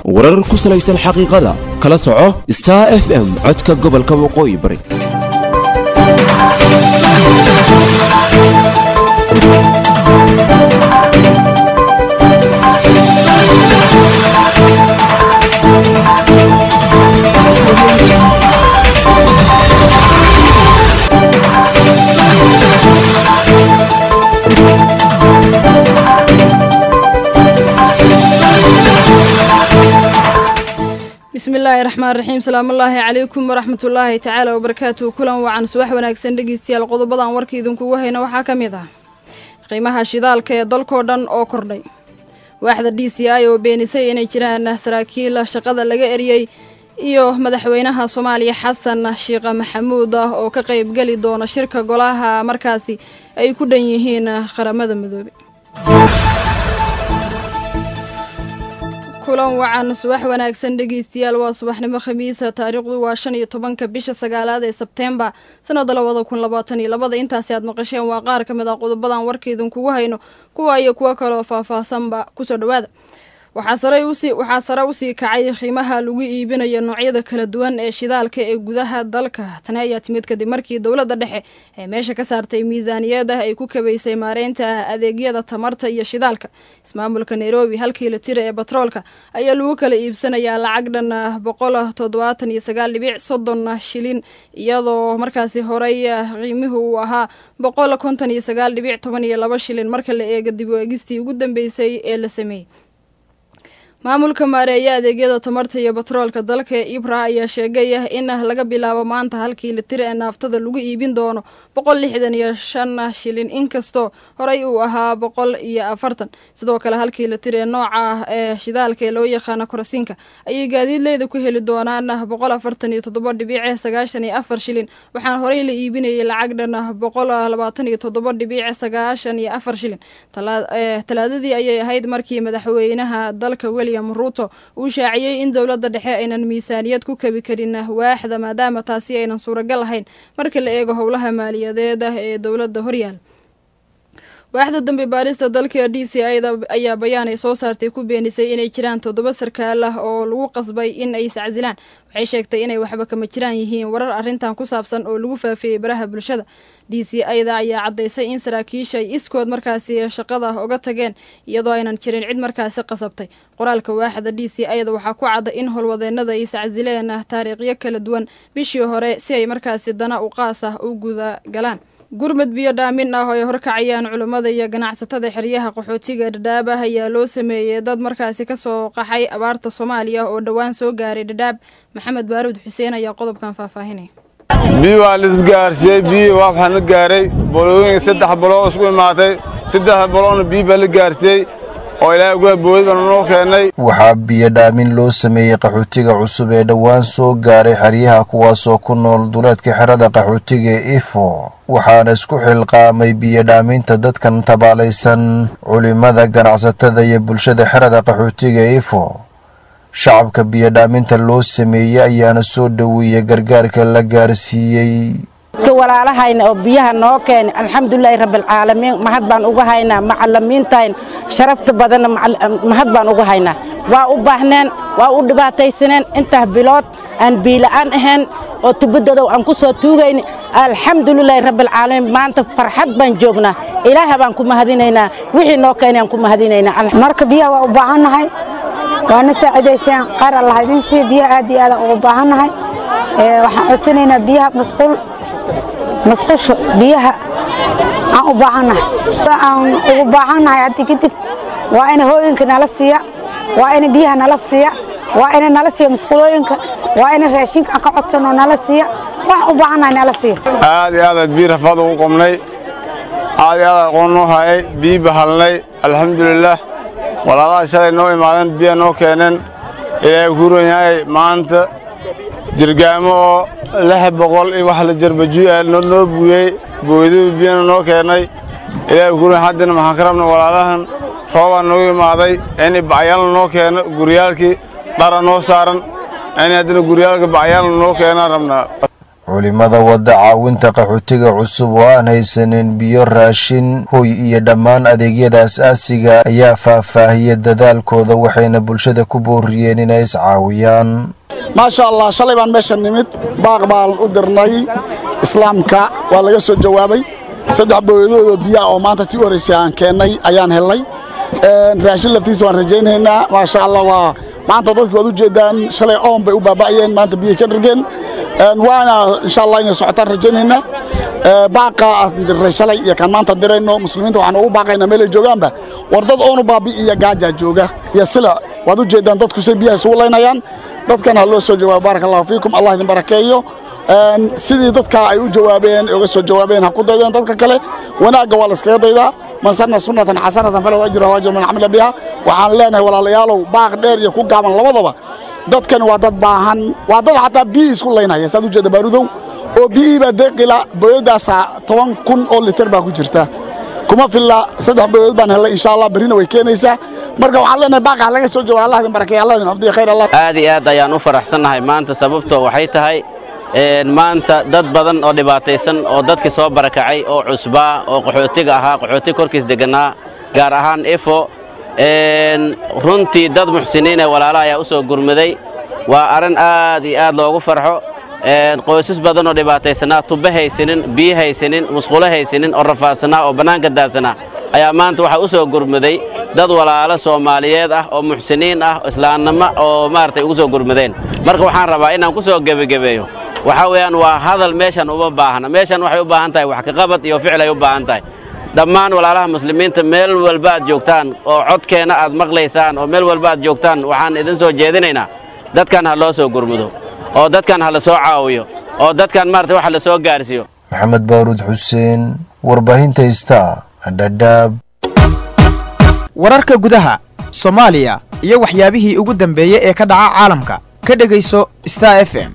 warar ku salaysan xaqiiqada kala soco star f m codka gobolka waqooyi bari bismillaahi raxmaan raxiim salaamullaahi calaykum waraxmatullaahi tacaala wabarakaatuhu kulan wacan subax wanaagsan dhegeystayaal qodobadan warka idinkugu hayna waxaa ka mid ah qiimaha shidaalka ee dalkoo dhan oo kordhay waaxda d c i oo beenisay inay jiraan saraakiil shaqada laga eriyey iyo madaxweynaha soomaaliya xasan sheekh maxamuud ah oo ka qaybgeli doona shirka golaha markaasi ay ku dhan yihiin qaramada midoobe kulan wacan subax wanaagsan dhegeystayaal waa subaxnimo khamiisa taariikhdu waa shan iyo tobanka bisha sagaalaad ee sebteembar sanada labada kun labaatan iyo labada intaasi aad maqasheen waa qaar ka mid ah qodobadan warka idinkugu hayno kuwa iyo kuwo kaleoo faahfaahsanba kusoo dhawaada waxaa sare usii kacay qiimaha lagu iibinayo noocyada kala duwan ee shidaalka ee gudaha dalka tani ayaa timid kadib markii dowladda dhexe ee meesha ka saartay miisaaniyada ay ku kabaysay maareynta adeegyada tamarta iyo shidaalka ismaamulka nairobi halkii la tira ee batroolka ayaa lagu kala iibsanayaa lacag dhan boqol toddobaatan iyo sagaal dhibic soddon shilin iyadoo markaasi horey qiimihu uu ahaa boqol konton iyo sagaal dhibic toban iyo laba shilin marka la eego dib u eegistii ugu dambeysay ee la sameeyey maamulka maareeya adeegyada tamarta iyo batroolka dalka ibra ayaa sheegay in laga bilaabo maanta halkii litir ee naaftada lagu iibin doono boqol lixdan iyo shan shilin inkastoo horey uu ahaa boqol iyo afartan sidoo kale halkii litir ee nooca ee shidaalka ee loo yaqaano korasiinka ayay gaadiidleyda ku heli doonaan boqol afartan iyo toddoba dhibiic sagaashan iyo afar shilin waxaana horey la iibinayay lacag dhan boqol labaatan iyo toddoba dhibiic sagaashan iyo afar shilin talaadadii ayay ahayd markii madaxweynaha dalka weli ruuto uu shaaciyey in dowladda dhexe aynan miisaaniyad ku kabi karin waaxda maadaama taasi aynan suuragal ahayn marka la eego howlaha maaliyadeed ah ee dowladda horyaal waaxda dambe baarista dalka d c ida ayaa bayaan ay soo saartay ku beenisay inay jiraan toddoba sarkaal ah oo lagu qasbay in ay iscasilaan waxay sheegtay inay waxba kama jiraan yihiin warar arrintan ku saabsan oo lagu faafiyey baraha bulshada d c ida ayaa caddaysay in saraakiisha ay iskood markaasi shaqada uga tageen iyadoo aynan jirin cid markaasi qasabtay qoraalka waaxda d c ida waxaa ku cadda in howlwadeenada ay iscasileen taariikhyo kala duwan bishii hore si ay markaasi dana u qaas ah u guda galaan gurmud biyo dhaamin ah oo ay horkacayaan culummada iyo ganacsatada xeryaha qaxootiga dhadhaab ah ayaa loo sameeyey dad markaasi kasoo qaxay abaarta soomaaliya oo dhowaan soo gaaray dhadhaab maxamed baaruud xuseen ayaa qodobkan faahfaahinaya biyo waa laisgaarsiiyey biyo waa waxaa la gaaray bolooyin saddex boloo isku imaatay saddex boloona biyo baa la gaarsiiyey oo ilaahay uga boodi baanu noo keennay waxaa biyo dhaamin loo sameeyey qaxootiga cusub ee dhowaan soo gaaray xeryaha kuwaasoo ku nool duleedka xerada qaxootiga ee ifo waxaana isku xilqaamay biyo dhaaminta dadkan tabaalaysan culimada ganacsatada iyo bulshada xerada qaxootiga ee ifo shacabka biyo dhaaminta loo sameeyey ayaana soo dhoweeyey gargaarka la gaarsiiyey walaalahayna oo biyaha noo keenay alxamdulilaahi rabbilcaalamiin mahad baan uga haynaa macalimiintayn sharafta badanna mahad baan uga haynaa waa u baahneen waa u dhibaataysaneen intaa bilood aan biila'aan ahayn oo tubadodow aan ku soo tuugayni alxamdulilaahi rabbilcaalamiin maanta farxad baan joognaa ilaaha baan ku mahadinaynaa wixii noo keenay aan ku mahadinaynaa marka biyaha waa u baahannahay waana saacidayseen qaar allah idin sii biyaha aad iyo aad ugu baahannahay waxaan codsanaynaa biyaha masquul masqusho biyaha aan u baahannahay aan ugu baahannahay haddi kadib waa ina hooyinka nala siiya waa ina biyaha nala siiya waa ina nala siiya masquulooyinka waa ina raashinka aan ka codsanoo nala siiya waxaan u baahannahay nala siiya aad iyo aadaad biyo rafaad ugu qobnay aad iyo aadaad aqoon noo hayay biyi bahalnay alxamdulilaah walaalaha shalay noo imaadeen biya noo keeneen ilaahay kuuran yahay maanta jirgaamo oo lix boqol iyo wax la jarbajuy noo buuyey booyduu biyana noo keennay ilaahay kuuran haddana maxaan ka rabnay walaalahan roobaa noogu imaaday in bacyaalna noo keeno guryaalkii dhara noo saaran in haddana guryaalka bacyaalna noo keenaan rabnaa culimada wadda caawinta qaxootiga cusub oo aan haysanin biyo raashin hoy iyo dhammaan adeegyada as-aasiga ayaa faahfaahiyay dadaalkooda waxayna bulshada ku booriyeen inay iscaawiyaan maasha allah shalay baan meesha nimid baaq baan u dirnay islaamka waa laga soo jawaabay saddex booyadoodoo biyaa oo maanta tii u horraysay aan keennay ayaan helnay raashin laftiisa waan rajaynaynaa maasha allah waa maanta dadki waad u jeeddaan shalay oon bay u baaba'ayeen maanta biyay ka dhargeen waana insha allah inay socotaan rajaynaynaa baaqa aan dirray shalay iyo kan maanta dirayno muslimiinta waxaan ugu baaqaynaa meelay joogaanba war dad oonu baabi iyo gaajaa jooga iyo sila waad u jeeddaan dadku say biyaha isugu laynayaan dadkan ha loo soo jawaabo baaraka allahu fiikum allah idin barakeeyo sidii dadka ay u jawaabeen uga soo jawaabeen ha ku daydeen dadka kale wanaagga waa la iskaga daydaa man sanna sunnatan xasanatan falahu ajruha ajru man camila biha waxaan leenahay walaalayaalow baaq dheer iyo ku gaaban labadaba dadkani waa dad baahan waa dad xataa biyihii isku laynaya saad u jeeda baarudow oo biyihii baa deeqila booyadaasaa toban kun oo litir baa ku jirta kuma filla saddex booyadood baan helay insha allah berrina way keenaysaa marka waxaan leenahay baaqa ha laga soo jawaabo allah idin barakeeya allah idin afdiya khayr allah aad iyo aad ayaan u faraxsannahay maanta sababtoo waxay tahay maanta dad badan oo dhibaataysan oo dadkii soo barakacay oo cusbaa oo qaxootiga ahaa qaxooti korkiis deganaa gaar ahaan efo runtii dad muxsiniin ee walaala ayaa u soo gurmaday waa arrin aad iyo aad loogu farxo qoysas badan oo dhibaataysanaa tubbe haysanin biyo haysanin musqulo haysanin oo rafaadsanaa oo bannaanka daadsanaa ayaa maanta waxaa u soo gurmaday dad walaalo soomaaliyeed ah oo muxsiniin ah islaamnimo oo maaragtay ugu soo gurmadeen marka waxaan rabaa inaan ku soo gebagebeeyo waxaa weeyaan waa hadal meeshan uma baahna meeshan waxay u baahan tahay wax kaqabad iyo ficil ay u baahan tahay dhammaan walaalaha muslimiinta meel walba aad joogtaan oo codkeenna aad maqlaysaan oo meel walba aad joogtaan waxaan idin soo jeedinaynaa dadkan ha loo soo gurmudo oo dadkan ha la soo caawiyo oo dadkan maarata wax la soo gaarsiiyo maxamed baaruud xuseen warbaahinta ista dhadhaab wararka gudaha soomaaliya iyo waxyaabihii ugu dambeeyey ee ka dhaca caalamka ka dhegayso star f m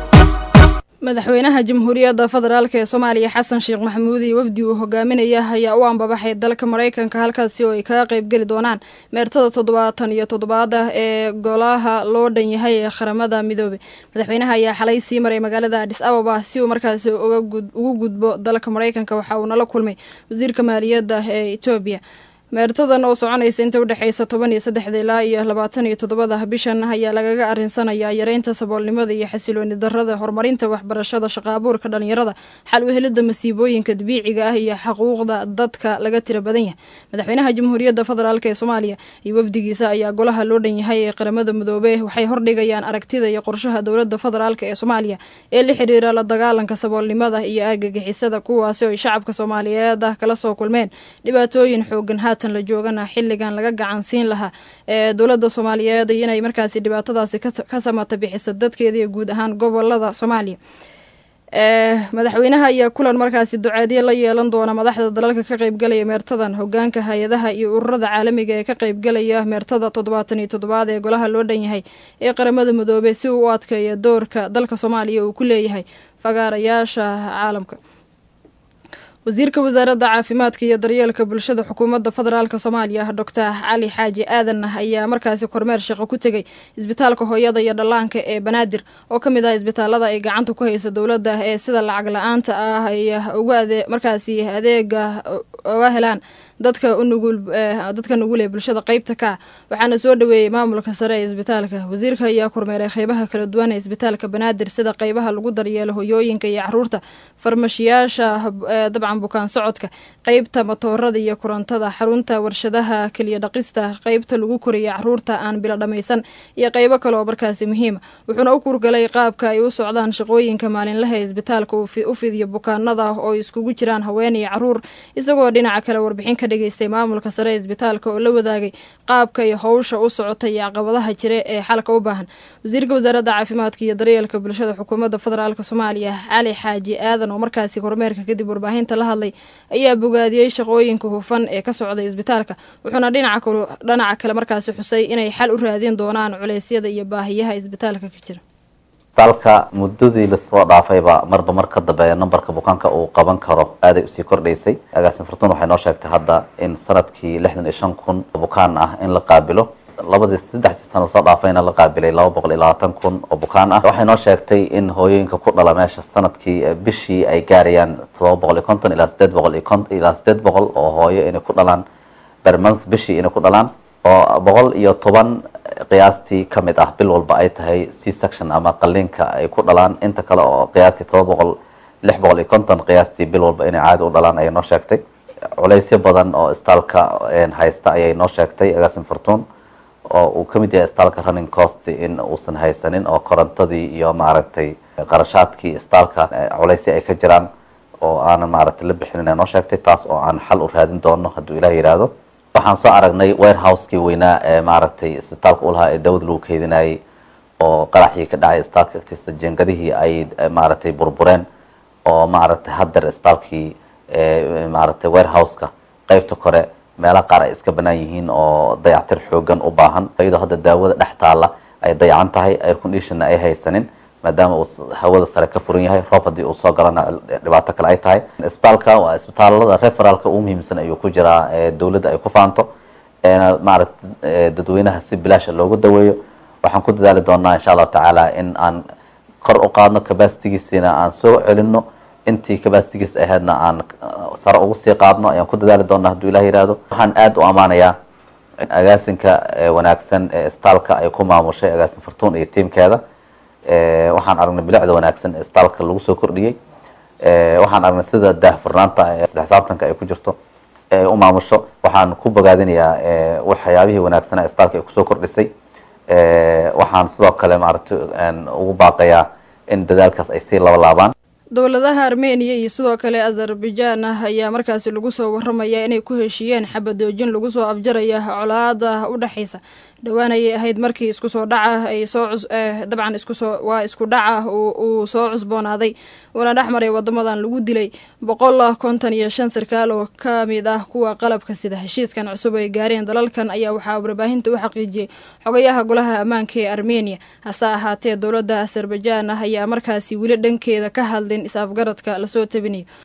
madaxweynaha jamhuuriyadda federaalk ee soomaaliya xasan sheekh maxamuud iyo wafdi uu hogaaminaya ayaa u ambabaxay dalka maraykanka halkaasi oo ay kaga qaybgeli doonaan meertada toddobaatan iyo toddobaada ee golaha loo dhan yahay ee qaramada midoobey madaxweynaha ayaa xalay sii maray magaalada adis ababa si uu markaasi ugu gudbo dalka maraykanka waxa uu nala kulmay wasiirka maaliyadda ee etoobiya meertadan oo soconaysa inta udhexaysa toban iyo saddexda ilaa iyo labaatan iyo toddobada bishan ayaa lagaga arinsanayaa yareynta saboolnimada iyo xasilooni darada horumarinta waxbarashada shaqaabuurka dhalinyarada xal u helida masiibooyinka dabiiciga ah iyo xuquuqda dadka laga tira badan yahay madaxweynaha jamhuuriyadda federaalk ee soomaaliya iyo wafdigiisa ayaa golaha loo dhan yahay ee qaramada midoobe waxay hordhigayaan aragtida iyo qorshaha dowlada federaalk ee soomaaliya ee la xiriira la dagaalanka saboolnimada iyo argagixisada kuwaasi oo ay shacabka soomaaliyeed ah kala soo kulmeen dhibaatooyin xoogan la joogana xilligan laga gacan siin lahaa ee dowladda soomaaliyeed inay markaasi dhibaatadaasi ka samata bixiso dadkeeda iyo guud ahaan gobolada soomaaliya madaxweynaha ayaa kulan markaasi duceedyo la yeelan doona madaxda dalalka ka qaybgalaya meertadan hogaanka hay-adaha iyo ururada caalamiga ee ka qaybgalaya meertada toddobaatan iyo toddobaad ee golaha loo dhan yahay ee qaramada midoobey si uu u adkeeyo doorka dalka soomaaliya uu ku leeyahay fagaarayaasha caalamka wasiirka wasaaradda caafimaadka iyo daryeelka bulshada xukuumadda federaalk soomaaliya doctor cali xaaji aadan ayaa markaasi kormeer shaqo ku tegay isbitaalka hooyada iyo dhallaanka ee banaadir oo ka mid ah isbitaalada ay gacanta ku haysa dowladda ee sida lacag la-aanta ah ay uga markaasi adeega uga helaan dadka unugul dadka nugul ee bulshada qeybta ka waxaana soo dhaweeyey maamulka sare ee isbitaalka wasiirka ayaa kormeeray qeybaha kala duwan ee isbitaalka banaadir sida qeybaha lagu daryeelo hoyooyinka iyo caruurta farmashiyaasha dabcan bukaan socodka qeybta matoorada iyo korontada xarunta warshadaha keliya dhaqista qeybta lagu koriya caruurta aan bilo dhammaysan iyo qeybo kale oo markaasi muhiima wuxuuna u kurgalay qaabka ay u socdaan shaqooyinka maalinlaha ee isbitaalka u fidiyo bukaanada oo iskugu jiraan haween iyo caruur isagoo dhinaca kale warbixin ka dhageystay maamulka sare ee isbitaalka oo la wadaagay qaabka iyo howsha u socota iyo caqabadaha jira ee xalka u baahan wasiirka wasaaradda caafimaadka iyo daryeelka bulshada xukuumadda federaalk soomaaliya cali xaaji aadan oo markaasi kormeerka kadib warbaahinta la hadlay ayaa bogaadiyey shaqooyinka hufan ee ka socday isbitaalka wuxuuna dhinaca kale markaasi xusay inay xal u raadin doonaan culeysyada iyo baahiyaha isbitaalka ka jira isbitaalka muddadii lasoo dhaafayba marba mar ka dambeeya nambarka bukaanka uu qaban karo aaday usii kordhaysay agaasin fartuun waxay noo sheegtay hadda in sanadkii lixdan iyo shan kun bukaan ah in la qaabilo labadii saddexdii sano soo dhaafayna la qaabilay laba boqol iyo labaatan kun oo bukaan ah waxay noo sheegtay in hooyooyinka ku dhala meesha sanadkii bishii ay gaarayaan todoba boqol iyo konton ilaa sideed boqol iyo kon ilaa sideed boqol oo hooyo inay ku dhalaan per month bishii inay ku dhalaan oo boqol iyo toban qiyaastii ka mid ah bil walba ay tahay c section ama qaliinka ay ku dhalaan inta kale oo qiyaastii todoba boqol lix boqol iyo konton qiyaastii bil walba inay caadi u dhalaan ayay noo sheegtay culeysyo badan oo istaalka haysta ayay noo sheegtay agaasin fortuun oo uu ka mid yahay istaalka running cost in uusan haysanin oo korontadii iyo maaragtay qarashaadkii istaalka culeysya ay ka jiraan oo aanan maaragtay la bixinin ay noo sheegtay taas oo aan xal u raadin doono hadduu ilaah yidhaahdo waxaan soo aragnay warehouse-kii weynaa ee maaragtay isbitaalka u lahaa ee dawad lagu keydinayay oo qaraxii ka dhacay istaalka agtiisa jengadihii ay maaragtay burbureen oo maaragtay haddeer istaalkii maaragtay warehouse-ka qeybta kore meelaha qaar ay iska banaan yihiin oo dayactir xoogan u baahan iyadoo hadda daawada dhex taalla ay dayacan tahay air conditionna ay haysanin maadaama uu hawada sare ka furan yahay roob haddii uu soo galana dhibaato kale ay tahay isbitaalka waa isbitaalada referaalka ugu muhiimsan ayuu ku jiraa dowladda ay ku faanto maaragta dadweynaha si bilaasha loogu daweeyo waxaan ku dadaali doonaa insha allahu tacaala in aan kor u qaadno capacitigiisina aan soo celino intii capacitigiis ahaydna aan sare ugu sii qaadno ayaan ku dadaali doonaa hadduu ilah yihahdo waxaan aada u ammaanayaa agaasinka wanaagsan ee istaalka ay ku maamushay agaasin fortuun iyo tiimkeeda waxaan aragnay bilicda wanaagsan ee istaalka lagu soo kordhiyey waxaan aragnay sida daahfurnaanta isla xisaabtanka ay ku jirto ee u maamusho waxaan ku bogaadinayaa waxyaabihii wanaagsanaa istaalka ay kusoo kordhisay waxaan sidoo kale maaragtay ugu baaqayaa in dadaalkaas ay sii labalaabaan dowladaha armeniya iyo sidoo kale azerbaijaan ah ayaa markaasi lagu soo waramayaa inay ku heshiiyeen xabadoojin lagu soo afjaraya colaada u dhexaysa dhowaan ayay ahayd markii isku soo dhaca ay soo dabcan iskusoo waa isku dhaca uu soo cusboonaaday uuna dhex maray wadamadan lagu dilay boqol konton iyo shan sarkaal oo ka mid ah kuwa qalabka sida heshiiskan cusub ay gaareen dalalkan ayaa waxaa warbaahinta u xaqiijiyey xogayaha golaha ammaanka ee armeniya hase ahaatee dowladda azerbaijaan ah ayaa markaasi weli dhankeeda ka hadlin is-afgaradka lasoo tabinayo